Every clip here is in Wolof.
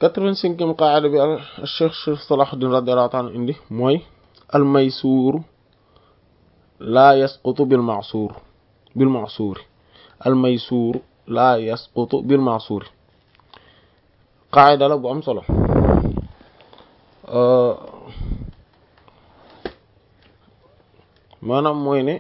quatre-vingt-cinquième qaida bi al cheikh cheikh Salahuddin radiyallahu ta'ala indi mooy al maysuur laa yasqutu bil ma'suur bil ma'suuri al maysuur laa yasqutu bil ma'suuri qaida la bu am solo maanaam mooy ne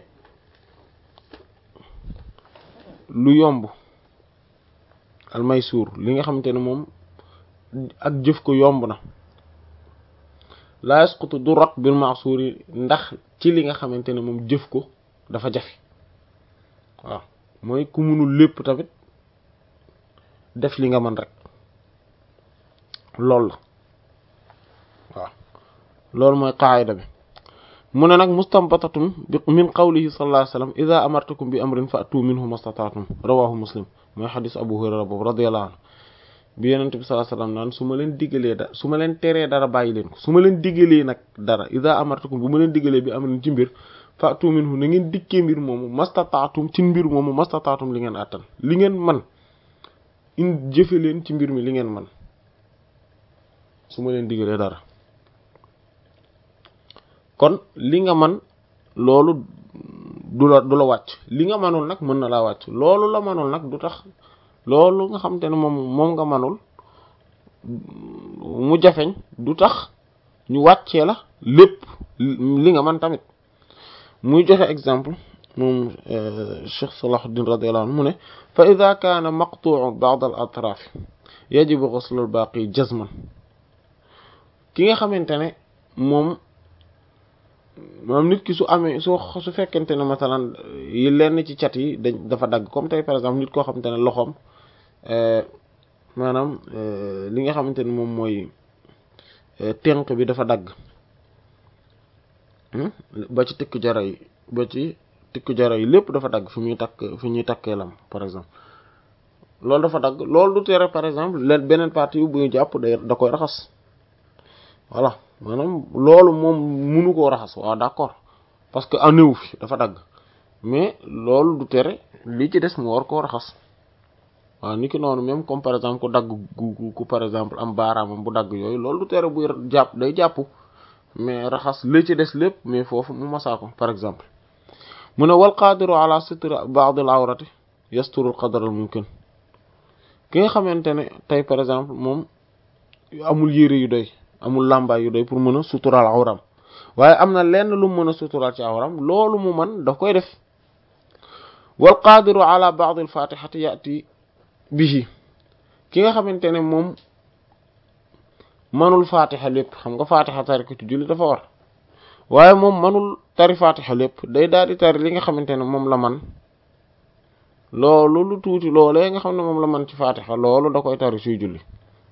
lu yomb al maysuur li nga xamante ne moom ak jëf ko yomb na laa yasqutu du rot bil ma'suur yi ndax ci li nga xamante ne moom jëf ko dafa jafe waaw mooy ku munul lépp tamit def li nga mën rek loolu la waaw loolu mooy qaayida bi mu ne nag mustanbatatun bi min qawlihi sallallahu alayhi wasallam idha amartukum bi amrin fa'tu minhu mastata'tum rawahu muslim mooy xadis abu hurayra boobu radiyallahu anhu bi yonent bi sallallahu alayhi wasallam naan su ma leen diggalee da su ma leen teree dara bàyyi leen ko su ma leen diggalee nag dara idha amartukum bu ma leen diggalee bi amrin ci mbir fa'tu minhu na ngeen dikkee mbir moomu mastata'tum ci mbir moomu mastata'tum li ngeen àttan li ngeen man in jëfe leen ci mbir mi li ngeen man su ma leen diggalee dara kon li nga man loolu du la du la wàcc li nga manul nag mën na laa wàcc loolu la manul nag du tax loolu nga xam te ne moom moom nga manul mu jafeñ du tax ñu wàccee la lépp li nga man tamit muy joxe exemple moom Cheikh Salahuddin radiyallahu anhu mu ne fa ida kaana maqtu'u ba'd al atraf yajibu ghusl al baqi jazman ki nga xamante ne moom maanaam nit ki su amee su su fekkente ne masalan yi lenn ci cat yi dañ dafa dagg comme tey par exemple nit koo xamante ne loxoom maanaam li nga xamante ne moom mooy tenq bi dafa dagg ba ci tikku jara yi ba ci tikku jara yi lépp dafa dagg fi muy takk fi ñuy takkee lam par exemple loolu dafa dagg loolu du tere par exemple leen beneen partie yu bu ñu jàpp day da koy raxas voilà maanaam loolu moom munu koo raxas waaw d'accord parce que anéwu fi dafa dagg mais loolu du tere li ci des mu war koo raxas waaw ni ki noonu même comme par exemple ku dagg gu ku par exemple am baaraamam bu dagg yooyu loolu du tere buy jàpp day jàpp mais raxas li ci des lépp mais foofu mu masaa ko par exemple mu ne wal qaadiru ala sitri ba'd al awrati yasturu al qadar al mumkin ki nga xamante ne tey par exemple moom amul yére yu doy amul làmbaay yu doy pour mën a suturaal awram waaye am na lenn lu mu mën a suturaal ci awram loolu mu man daf koy def wal qaadiru ala ba'd al fatihati yati bihi ki nga xamante ne moom manul fatiha lépp xam nga fatiha tari ko ci julli dafa war waaye moom manul tari fatiha lépp day daal di tari li nga xamante ne moom la man loolu lu tuuti loolee nga xam ne moom la man ci fatiha loolu da koy tari suy julli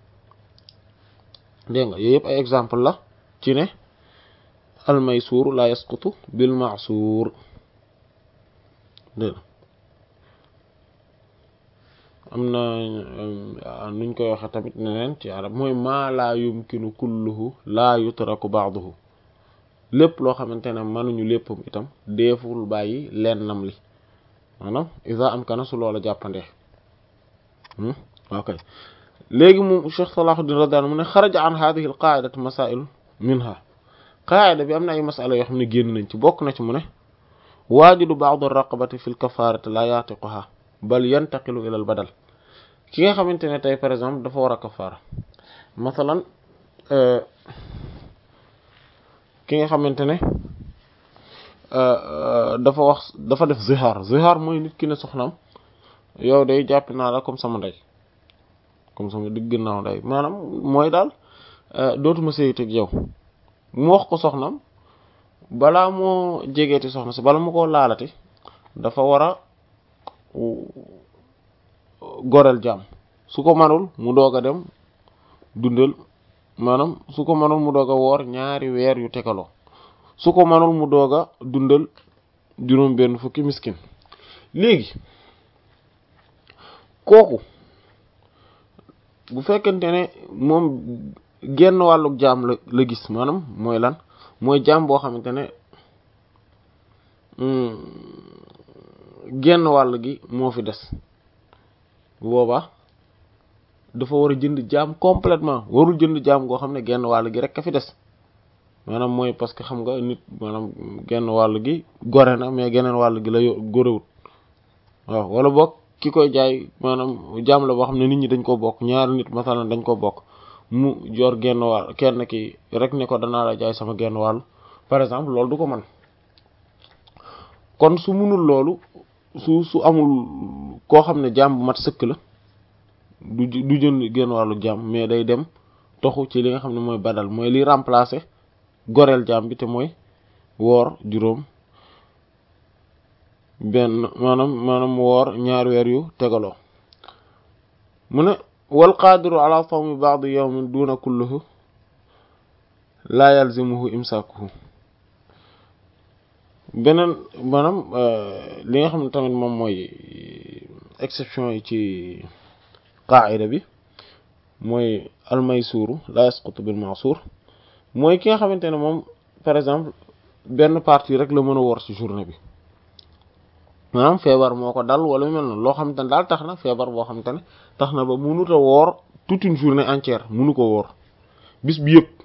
dégg nga yooyu yëpp ay exemple la ci ne al maysuur la yasqutu bil ma'suur dégg am na nuñ koy waxe tamit neneen ci arab mooy maa laa yumkinu kulluhu laa yutraku ba'duhu lépp loo xamante ne mënuñu léppam itam deeful bàyyi lennam li maanaam isa am kana su loola jàppandee ok léegi moom Cheikh Salahuddin radiyallahu anhu mu ne xaraja an hadhihi al qa'idati masail minha qaida bi am na ay masala yoo xam ne génn nañ ci bokk na ci mu ne waajidu ba'd ar-raqabati fi al-kafarati la yatiquha bal yantaqilu ila al-badal ki nga xamante ne tey par exemple dafa war a kafaara masalan ki nga xamante ne dafa wax dafa def zihar zihar mooy nit ki ne soxnaam yow day jàpp naa la comme sama ndey comme sama digg ginnaaw day maanaam mooy daal dootuma sëyiteeg yow mu wax ko soxnam balaa moo jegeeti soxna si bala mu ko laalati dafa war a goreel jaam su ko manul mu doog a dem dundal maanaam su ko manul mu doog a woor ñaari weer yu tegaloo su ko manul mu doog a dundal juróom benn fukki miskin léegi kooku bu fekkente ne moom genn wàlluk jaam la la gis maanaam mooy lan mooy jaam boo xamante ne genn wàll gi moo fi des boobaa dafa war a jënd jaam complètement warul jënd jaam goo xam ne genn wàll gi rek ka fi des maanaam mooy parce que xam nga nit maanaam genn wàll gi gore na mais geneen wàll gi la gorewut waaw wala boog ki koy jaay maanaam jaam la boo xam ne nit ñi dañ ko bokk ñaari nit masalan dañ ko bokk mu jor genn wàll kenn ki rek ne ko danaa la jaay sama genn wàll par exemple loolu du ko mën kon su munul loolu su su amul koo xam ne jaam bu mat sëkk la du du jënd genn wàllu jaam mais day dem toxu ci li nga xam ne mooy badal mooy li remplacer goreel jaam bi te mooy woor juróom benn maanaam maanaam woor ñaari weer yu tegaloo mu ne wal qaadiru ala sawmi ba'di yawmin duna kullihi la yalzimuhu imsakuhu beneen maanaam li nga xam ne tamit moom mooy exception yi ci qaa'ida bi mooy almaysuuru la yasqutu bil ma'suur mooy ki nga xamante ne moom par exemple benn partie rek la mën a woor ci journée bi maanaam feebar moo ko dal wala mel noonu loo xamante ne daal tax na feebar boo xamante ne tax na ba mënut a woor toute une journée entière mënu ko woor bis bi yëpp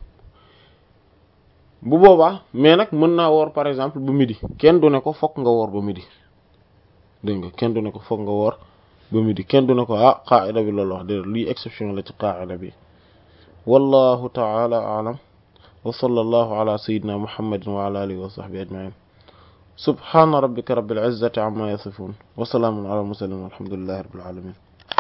bu boobaa mais nag mën naa woor par exemple ba midi kenn du ne ko fokk nga woor ba midi dégg nga kenn du ne ko fokk nga woor ba midi kenn du ne ko ah qaa'ida bi loolu wax dëgg lii exception la ci qaa'ida bi wallahu ta'ala a'lam wa sallallahu ala sayyidina muhammadin wa ala alihi wa sahbihi ajma'in subhana rabbika rabbil izzati amma yasifun wa salamun ala al mursalin walhamdulillahi rabbil alamin